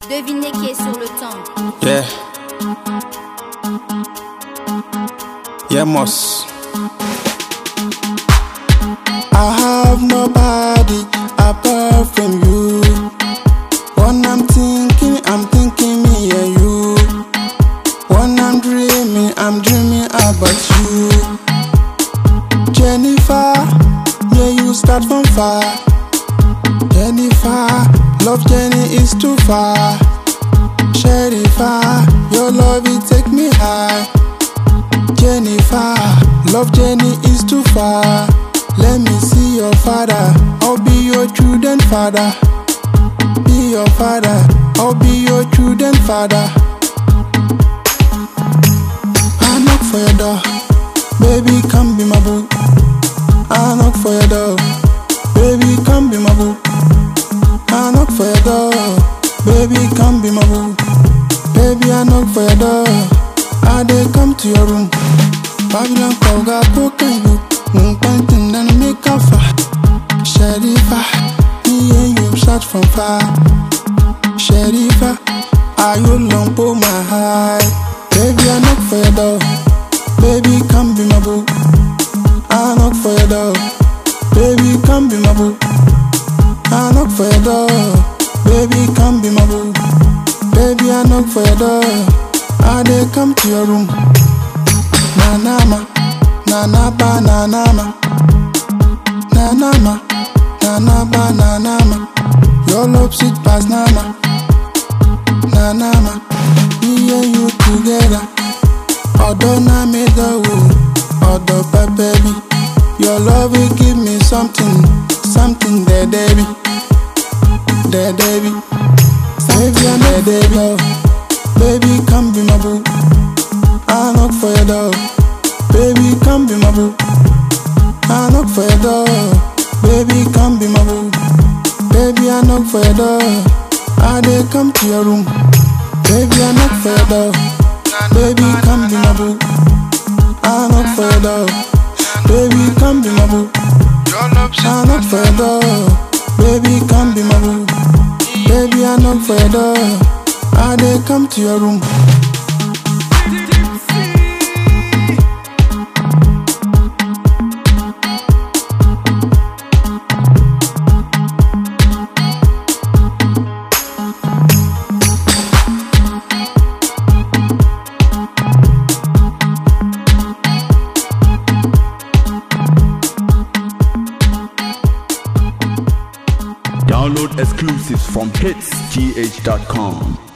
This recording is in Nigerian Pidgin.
Devinez qui est sur le temps. Yeah. Yeah, Moss. I have nobody apart from you. When I'm thinking, I'm thinking me and you. When I'm dreaming, I'm dreaming about you. Jennifer, yeah, you start from far. Jennifer, love Jenny is too far. Sherifa, your love it take me high. Jennifer, love Jenny is too far. Let me see your father, I'll be your children father. Be your father, I'll be your children father. I knock for your door, baby come be my boo. I knock for your door, baby come be my boo. I knock for your door, baby come be my boo. Baby I knock for your door, I dey come to your room. Babylon call got broken you, mm painting and make a fire. Sherifa, me and you shot from far. Sherifa, are you long for my high? Baby I knock for your door, baby come be my boo. I knock for your door, baby come be my boo. I knock for your door, baby come be my boo. Baby I knock for your door, I dey come to your room. Na na ma, na na ba na na ma, na na ma, na na ba na na ma. Your love sweet pass na ma, na na ma. Me and you together, although na me the woo, although baby. Your love will give me something, something there, baby, there, baby. Baby, I'm there, baby. oh. Baby, come be my boo. I knock for your door. Baby, come be my boo. I knock for your door. Baby, come be my boo. Baby, I knock for your door. I dey come to your room. Baby, I knock for your door. Baby, come be my boo. I knock for your door. Baby, come be my boo. I knock for your door. Baby, come be my boo. Baby, I knock for your door. I dey come to your room. Download exclusives from hitsgh.com.